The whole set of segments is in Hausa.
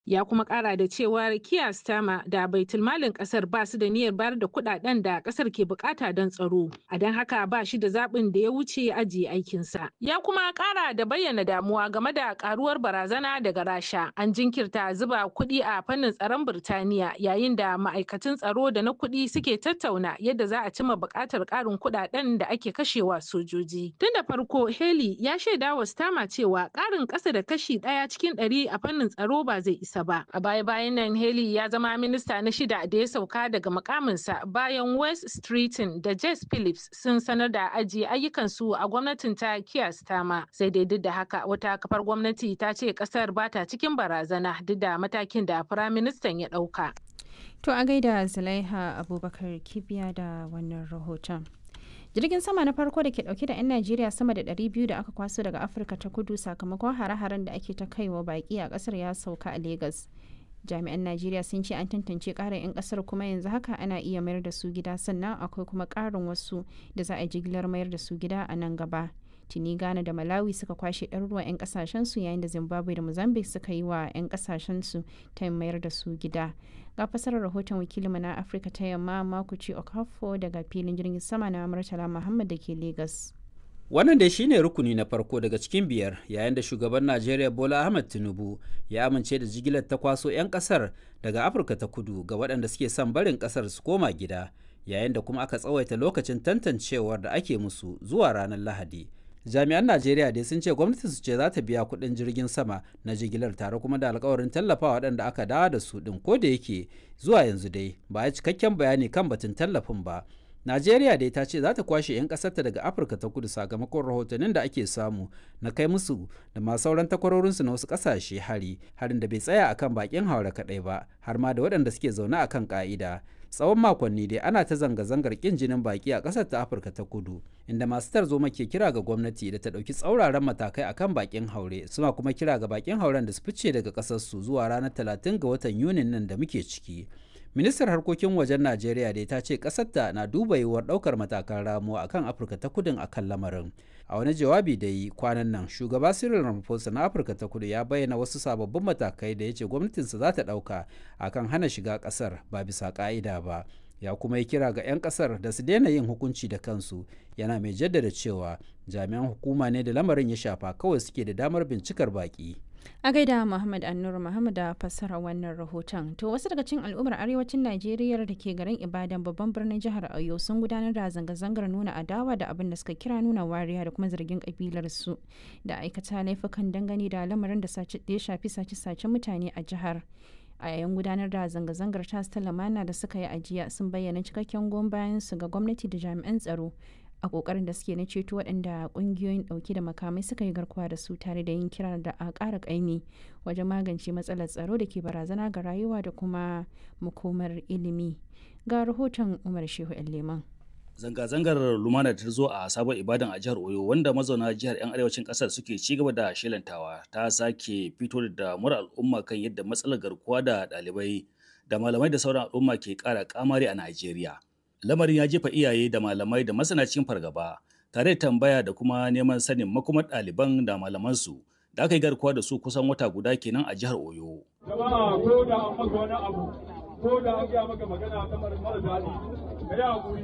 Ya kuma kara da cewar Keir Starmer da baitulmalin kasar ba su da niyyar bayar da kudaden da kasar ke bukata don tsaro. A don haka ba shi da zaɓin da ya wuce ajiye aikinsa. Ya kuma kara da bayyana damuwa game da karuwar barazana daga Rasha. An jinkirta zuba kuɗi a fannin tsaron Birtaniya yayin da ma'aikatan tsaro da na kuɗi suke tattauna yadda za a cimma buƙatar ƙarin kuɗaɗen da ake kashewa sojoji. Tun da farko Haley ya shaida wa Starmer cewa ƙarin ƙasa da kashi ɗaya cikin ɗari a fannin tsaro ba zai isa ba. A baya-bayan nan Haley ya zama minista na shida da ya sauka daga mukaminsa bayan West Streeton da Jess Phillips sun sanar da ajiye ayyukansu a gwamnatin ta Keir Starmer. Sai dai duk da haka wata kafar gwamnati ta ce kasar ba ta cikin barazana duk da matakin da firaministan ya ɗauka. To a gaida Zulaiha Abubakar Kibiya da wannan rahoton. Jirgin sama na farko da ke dauke da 'yan Najeriya sama da 200 da aka kwaso daga Afirka ta kudu sakamakon hare-haren da ake ta kaiwa baki a kasar ya sauka a Legas. Jami'an Najeriya sun ce an tantance ƙarin 'yan kasar kuma yanzu haka ana iya mayar da su gida sannan akwai kuma ƙarin wasu da za a jigilar mayar da su gida a nan gaba. tuni ghana da malawi suka kwashe ɗaruruwan 'yan kasashensu yayin da zimbabwe da mozambique suka yi wa 'yan kasashensu ta mayar da su gida ga fasarar rahoton wakilinmu na afirka ta yamma makuci okafo daga filin jirgin sama na murtala muhammad da ke lagos wannan dai shine rukuni na farko daga cikin biyar yayin da shugaban najeriya bola ahmed tinubu ya amince da jigilar ta kwaso 'yan kasar daga afirka ta kudu ga waɗanda suke son barin kasar su koma gida yayin da kuma aka tsawaita lokacin tantancewar da ake musu zuwa ranar lahadi jami'an najeriya dai sun ce gwamnati su ce za ta biya kuɗin jirgin sama na jigilar tare kuma da alkawarin tallafawa waɗanda aka dawo da su ɗin ko da yake zuwa yanzu dai ba a cikakken bayani kan batun tallafin ba najeriya dai ta ce za ta kwashe 'yan ƙasarta daga afirka ta kudu sakamakon rahotannin da ake samu na kai musu da ma sauran takwarorinsu na wasu ƙasashe hari harin da bai tsaya akan bakin haure kaɗai ba har ma da waɗanda suke zaune akan ƙa'ida tsawon makonni dai ana ta zanga-zangar kin jinin baki a ƙasar ta afirka ta kudu inda masu tarzoma ke kira ga gwamnati da ta ɗauki tsauraran matakai akan bakin haure suna kuma kira ga bakin hauren da su fice daga ƙasarsu zuwa ranar 30 ga watan yunin nan da muke ciki ministar harkokin wajen najeriya dai ta ce ƙasarta na duba yiwuwar ɗaukar matakan ramuwa akan afirka ta kudin akan lamarin a wani jawabi da yi kwanan nan shugaba cyril ramaphosa na afirka ta kudu ya bayyana wasu sababbin matakai da ya ce gwamnatinsa za ta ɗauka akan hana shiga ƙasar ba bisa ƙa'ida ba ya kuma yi kira ga 'yan ƙasar da su daina yin hukunci da kansu yana mai jaddada cewa jami'an hukuma ne da lamarin ya shafa kawai suke da damar bincikar baƙi a gaida muhammad annur muhammad da fassara wannan rahoton to wasu daga cikin al'ummar arewacin najeriya da ke garin ibadan babban birnin jihar oyo sun gudanar da zanga-zangar nuna adawa da abin da suka kira nuna wariya da kuma zargin kabilar su da aikata laifukan dangane da lamarin da ya shafi sace-sace mutane a jihar a yayin gudanar da zanga-zangar tas ta lamana da suka yi ajiya sun bayyana cikakken goyon bayan su ga gwamnati da jami'an tsaro a kokarin da suke na ceto waɗanda ƙungiyoyin ɗauke da makamai suka yi garkuwa da su tare da yin kira da a ƙara ƙaimi wajen magance matsalar tsaro da ke barazana ga rayuwa da kuma makomar ilimi ga rahoton umar shehu leman zanga-zangar lumana ta zo a sabon ibadan a jihar oyo wanda mazauna jihar 'yan arewacin kasar suke ci gaba da shelantawa ta sake fito da damuwar al'umma kan yadda matsalar garkuwa da ɗalibai da malamai da sauran al'umma ke ƙara kamari a najeriya lamarin ya jefa iyaye da malamai da masana cikin fargaba tare da tambaya da kuma neman sanin makomar ɗaliban da malamansu da aka yi garkuwa da su kusan wata guda kenan a jihar oyo jama'a ko da an maka wani abu ko da an gaya maka magana ta mara daɗi ka yi haƙuri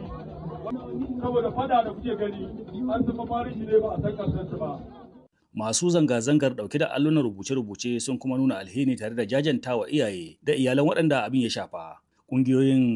saboda fada da kuke gani an zama marishi ne ba a san ƙarshen ba masu zanga-zangar dauke da allunan rubuce-rubuce sun kuma nuna alheri tare da jajantawa iyaye da iyalan waɗanda abin ya shafa ƙungiyoyin